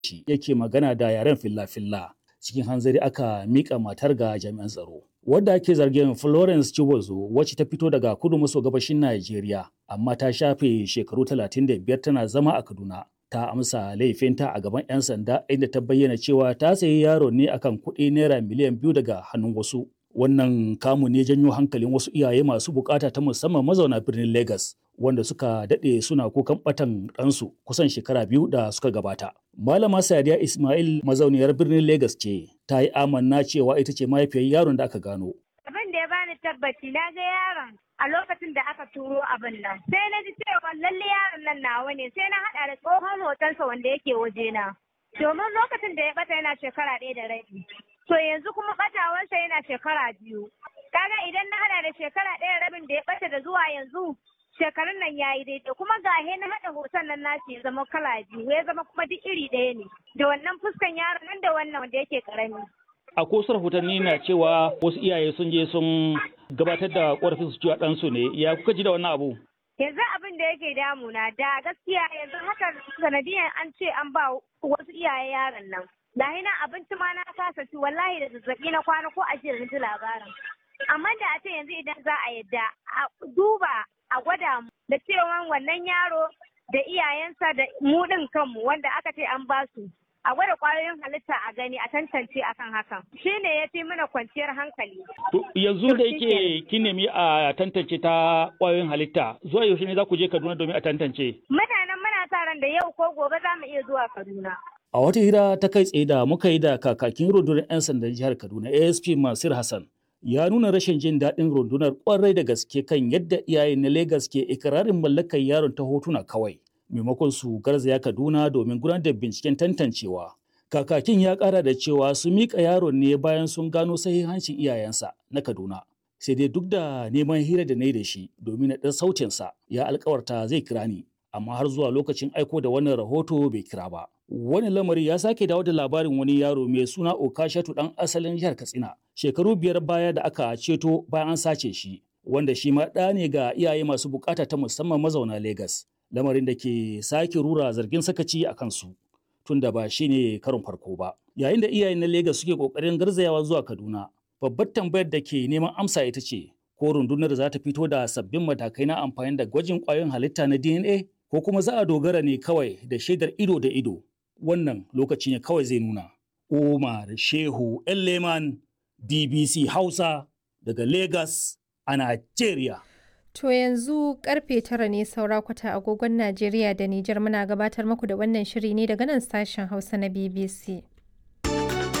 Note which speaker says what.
Speaker 1: shi yake magana da yaren filla-filla cikin hanzari aka mika matar ga jami'an tsaro wadda ake zargin Florence Chibozo wacce ta fito daga kudu maso gabashin Najeriya amma ta shafe shekaru 35 tana zama a Kaduna ta amsa laifinta a gaban 'yan sanda inda ta bayyana cewa ta sayi yaro ne akan kuɗi naira miliyan biyu daga hannun wasu wannan kamu ne janyo hankalin wasu iyaye masu bukata ta musamman mazauna birnin Legas wanda suka daɗe suna kukan ɓatan ɗansu kusan shekara biyu da suka gabata. Malama Sadiya Ismail mazauniyar birnin Legas ce ta yi amanna cewa ita ce mahaifiyar yaron da aka gano.
Speaker 2: Abin da ya bani tabbaci na ga yaron a lokacin da aka turo abin nan. Sai na ji cewa lalle yaron nan nawa ne sai na haɗa da tsohon hotonsa wanda yake wajena. Domin lokacin da ya bata yana shekara ɗaya da rabi. To yanzu kuma ɓatawarsa yana shekara biyu. Kaga idan na haɗa da shekara ɗaya rabin da ya ɓata da zuwa yanzu shekarun nan ya yi daidai kuma ga na haɗa hoton nan nashi ya zama kala biyu ya zama kuma duk iri ɗaya ne da wannan fuskan yaron nan da wannan wanda yake karami.
Speaker 1: A kosar rahotanni na cewa wasu iyaye sun je sun gabatar da ƙorafin su cewa ɗansu ne ya kuka ji da wannan abu?
Speaker 2: Yanzu abin da yake damuna da gaskiya yanzu haka sanadiyan an ce an ba wasu iyaye yaron nan. Lahi na abinci ma na kasa ci wallahi da zazzaɓi na kwana ko a jiya ji labarin. Amma da a ce yanzu idan za a yadda a duba a gwada mu da cewa wannan yaro da iyayensa da mu ɗin kanmu wanda aka ce an ba su a gwada kwayoyin halitta a gani a tantance akan hakan shi ne ya fi mana kwanciyar hankali.
Speaker 1: yanzu da yake kin nemi a tantance ta kwayoyin halitta zuwa yaushe ne za ku je Kaduna domin a tantance.
Speaker 2: Mutanen muna sa ran da yau ko gobe za mu iya zuwa Kaduna.
Speaker 1: A wata hira ta kai tsaye da muka yi da kakakin rundunar 'yan sandan jihar Kaduna ASP Masir Hassan ya nuna rashin jin daɗin rundunar kwarai da gaske kan yadda iyayen na Legas ke ikirarin mallakar yaron ta hotuna kawai. Maimakon su garzaya Kaduna domin gudanar da binciken tantancewa. Kakakin ya ƙara da cewa su miƙa yaron ne bayan sun gano sahihancin iyayensa na Kaduna. Sai dai duk da neman hira da na yi da shi domin na ɗan sautinsa ya alkawarta zai kira ni. Amma har zuwa lokacin aiko da wannan rahoto bai kira ba. Wani lamari ya sake dawo da labarin wani yaro mai suna Okashatu ɗan asalin jihar Katsina. Shekaru biyar baya da aka ceto bayan an sace shi. Wanda shi ma ɗa ne ga iyaye masu bukata ta musamman mazauna Legas. Lamarin da ke sake rura zargin sakaci a kansu. tunda ba shi ne karon farko ba. Yayin da iyayen na Legas suke ƙoƙarin garzayawa zuwa Kaduna, babbar tambayar da ke neman amsa ita ce, ko rundunar za ta fito da sabbin matakai na amfani da gwajin ƙwayoyin halitta na DNA, ko kuma za a dogara ne kawai da shaidar ido da ido. Wannan lokaci ne kawai zai nuna. Umar Shehu Leman BBC Hausa daga Legas a Najeriya.
Speaker 3: To yanzu karfe tara ne saura kwata agogon Najeriya da Nijar muna gabatar muku da wannan shiri ne daga nan sashen Hausa na BBC.